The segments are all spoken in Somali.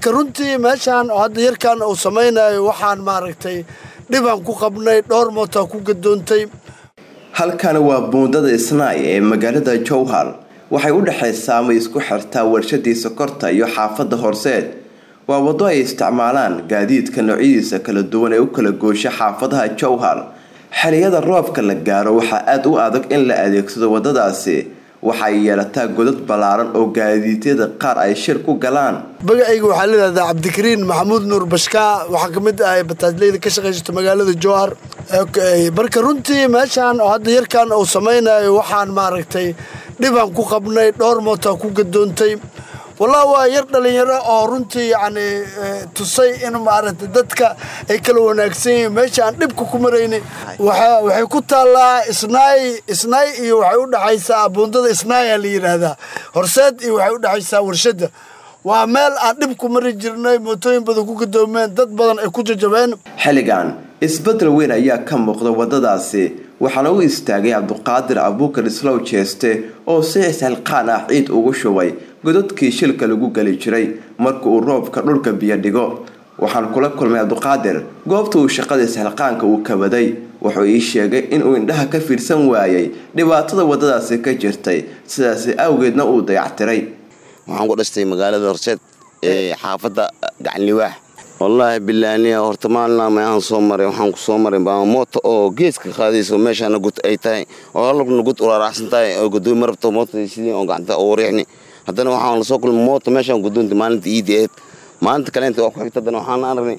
marka runtii meeshaan hadda yarkan uu samaynayo waxaan maaragtay dhibaan ku qabnay dhowr mootaa ku gadoontay halkani waa buundada isnaay ee magaalada jowhar waxay u dhexaysaa ama isku xirtaa warshadii sokorta iyo xaafadda horseed waa waddo ay isticmaalaan gaadiidka noocyadiisa kala duwan ee u kala goosha xaafadaha jowhar xiliyada roobka la gaaro waxaa aada u adag in la adeegsado waddadaasi waxay yeelataa godad ballaaran oo gaadiidyada qaar ay shir ku galaan magacayga waxaa layidhahdaa cabdikariin maxamuud nuur bashkaa waxaa ka mid ahay bataajleyda ka shaqaysato magaalada jowhar marka runtii meeshaan hadda yarkan uu samaynayo waxaan maaragtay dhibaan ku qabnay dhowr mootaa ku gadoontay wallah waa yar dhalinyaro oo runtii yacni tusay in maaragtay dadka ay kala wanaagsan yihiin meesha aan dhibka ku maraynin waxay ku taallaa isnaay isnaay iyo waxay u dhexaysaa buundada isnaaya la yidhaahdaa horseed iyo waxay u dhexaysaa warshadda waa meel aan dhib ku mari jirnay mootooyin badan ku gadoomeen dad badan ay ku jajabeen xilligan isbedel weyn ayaa ka muuqda waddadaasi waxaana u istaagay cabduqaadir abuukar islow jeeste oo si isxilqaan ah ciid ugu shubay godadkii shilka lagu geli jiray marka uu roobka dhulka biyo dhigo waxaan kula kulmay cabduqaadir goobta uu shaqada isxilqaanka uu kabaday wuxuu ii sheegay inuu indhaha ka fiirsan waayay dhibaatada waddadaasi ka jirtay sidaasi awgeedna uu dayactiray waxaan ku dhastay magaalada horseed ee xaafadda gacanliwaax wallaahi bilaaniya horta maalina meehaan soo maray waxaan ku soo maray mooto oo geeska qaadayso meeshaana gud ay tahay oo halabna gud uraaraacsan tahay oo gudoomi rabto mootadii sidii oo gacanta ugu riixni haddana waxaan lasoo kulmay mooto meeshaan gudoonta maalinta iidi eed maalinta kaleenta waa ku xigta haddana waxaan aragnay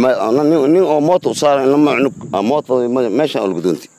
nin oo mooto u saaran lama cunug mootada meeshaan oo gudoonti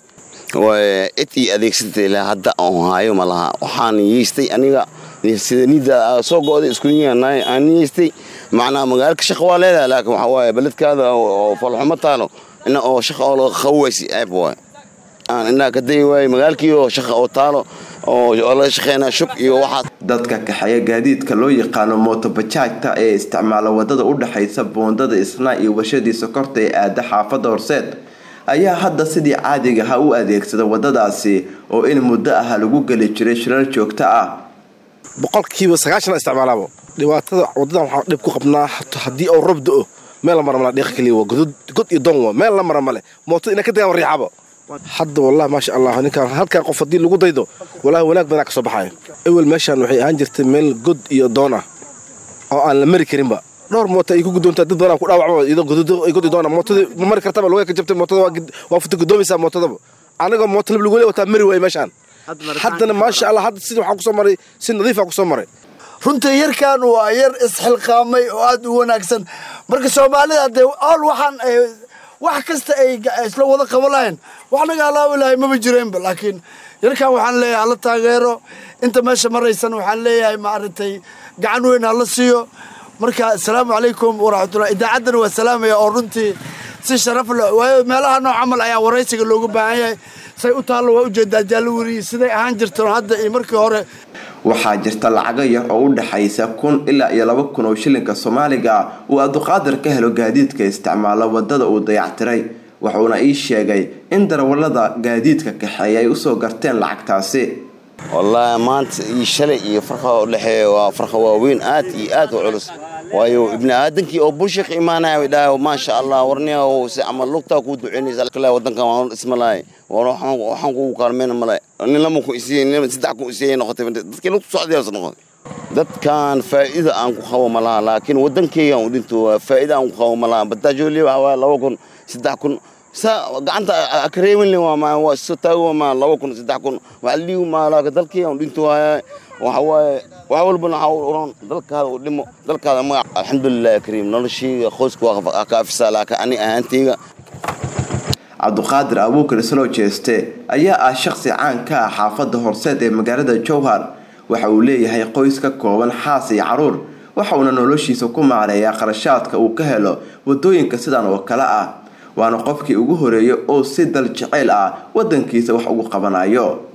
cid ii adeegsantay ilaa hadda oon haayo ma laha waxaan yeystay aniga sida nida soo go-day isku aan yeystay macnaha magaalka shaqa waa leedahay laakiin waxaa waaye beledkaada oo falxumo taalo ina oo shaqa oo laga qawaysi ceeb waay aan inaa ka dayi waaye magaalkii oo shaqa oo taalo oo laga shaqeynaa shub iyo waxaas dadka kaxeeya gaadiidka loo yaqaano mootobajaajta ee isticmaala waddada u dhexaysa buundada isnaa iyo warshadii sokorta ee aada xaafadda horseed ayaa hadda sidii caadiga aha u adeegsada waddadaasi oo in muddo ah lagu geli jiray shirar joogto ah boqolkiiba sagaashan isticmaalaabo dhibaatada waddadan waxaa dhib ku qabnaa haddii oo rob do-o meel la mara mala dhiiqa keliya waa godod god iyo don waa meel la mara male mootada ina ka dagaan riixaba hadda wallahi maasha allah ninkaan halkan qof haddii lagu daydo wallahi wanaag badanaa ka soo baxayo ewel meeshaan waxay ahaan jirtay meel god iyo doon ah oo aan la mari karinba dhowr moota ay ku gudoontaa dad badan ku dhaawacma iyadoo godod god iyo doon ah mootadii ma mari kartaba lugaa ka jabtay mootada waa futa gudoomaysaa mootadaba anigoo mooto lab lagu le wataa mari waaye meeshaan haddana maasha allah hadda sidii waxaa kusoo maray si nadiifa kusoo maray runtii yarkan waa yar isxilqaamay oo aada u wanaagsan marka soomaalida dee ool waxaan wax kasta ay isla wada qabo lahayn wax naga alaawi lahay maba jireenba laakiin yarkan waxaan leeyahay hala taageero inta meesha maraysan waxaan leeyahay maaragtay gacan weyn hala siiyo marka asalaamu calaykum waraxmatullah idaacaddana waa salaamaya oo runtii si sharaf leh waayo meelaha nooc camal ayaa waraysiga looga baahan yahay say u taallo waa ujeedaa jaallo weriyi siday ahaan jirtoon hadda iyo markii hore waxaa jirta lacago yar oo u dhexaysa kun ilaa iyo laba kun oo shilinka soomaaliga uu abduqaadir ka helo gaadiidka isticmaala waddada uu dayactiray wuxuuna ii sheegay in darawallada gaadiidka kaxeeya ay usoo garteen lacagtaasi wallaahi maanta iyo shalay iyo farqa udhexeeya waa farqa waaweyn aad iyo aad u culus waayo ibni aadankii oo bulshaka imaanaya way dhahay maasha allah warniyahow si camal lugtaa kuu duceynaysa kale wadankan waan ismalahay waxaan kugu kaalmeyna malay nin lama ku isiiyey nin saddex ku isiiyey noqotay dadkii lugtu socdayasa noqotay dadkan faa'iida aan ku qabo ma laha laakiin wadankeygan u dhinto faa'iida aan ku qabo ma laha bataajoli waxa waa laba kun saddex kun sa gacanta akareemin le waa waa soo taago ma laba kun saddex kun waxa liigu ma laakiin dalkeygan u dhinto waaya waxa waaye wax walbana waxa u oran dalkaada u dhimo dalkaada magac alxamdulilah kariim noloshayga qoyska waa ka afisaa laakiin ani ahaantayga cabduqaadir abuukar islow jeeste ayaa ah shaqsi caan ka ah xaafadda horseed ee magaalada jowhar waxa uu leeyahay qoys ka kooban xaas iyo caruur waxauna noloshiisa ku maareeyaa kharashaadka uu ka helo wadooyinka sidan oo kale ah waana qofkii ugu horeeyay oo si dal jeceyl ah wadankiisa wax ugu qabanayo